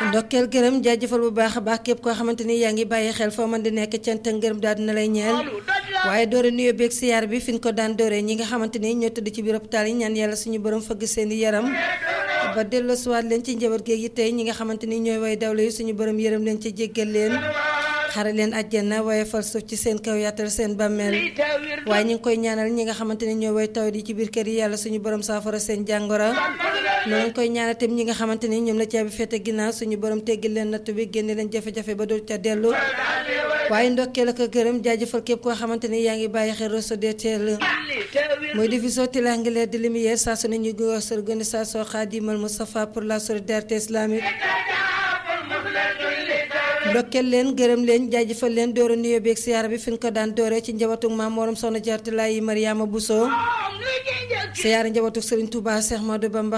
ndokkeel gërëm jaajëfal bu baax a baax képp koo xamante ni yaa ngi bàyyi xel foo mën di nekk cant ak ngërëm daal dina lay ñeel waaye doore nuyoo beeg siyaar bi fi ñu ko daan dooree ñi nga xamante ni ñoo tëdd ci biir hôpital yi ñaan yàlla suñu borom fëgg seen i yaram ba delloo siwaat leen ci njaboot géeg yi tey ñi nga xamante ni ñooy way dawle yi suñu borom yërëm leen ci jéggal leen xare leen àjjana waaye fal suuf ci seen kaw yaatal seen bàmmeel waaye ñu ngi koy ñaanal ñi nga xamante ni ñooy way tawat yi ci biir kër yi yàlla suñu borom saafara seen jàngoro noonu lañ koy ñaanal tam ñi nga xamante ni ñoom la caabi fete ginnaaw suñu borom teggil leen natt bi génne leen jafe-jafe ba dul ca dellu waaye ndokkee la ko gërëm jaajëfal képp koo xamante ni yaa ngi bàyyi xel Rosso de teel mooy division triangulaire de lumière saa su ne ñu ngi wax organisation Khadimal Moustapha pour la solidarité islamique ndokkeel leen gërëm leen jaajëfal leen doora nuyoo beeg siyaara bi fi ñu ko daan dooree ci njabootu maam Morom Soxna Jaaratullaahi Mariama Bousso siyaara njabootu Serigne Touba Cheikh Madou Bamba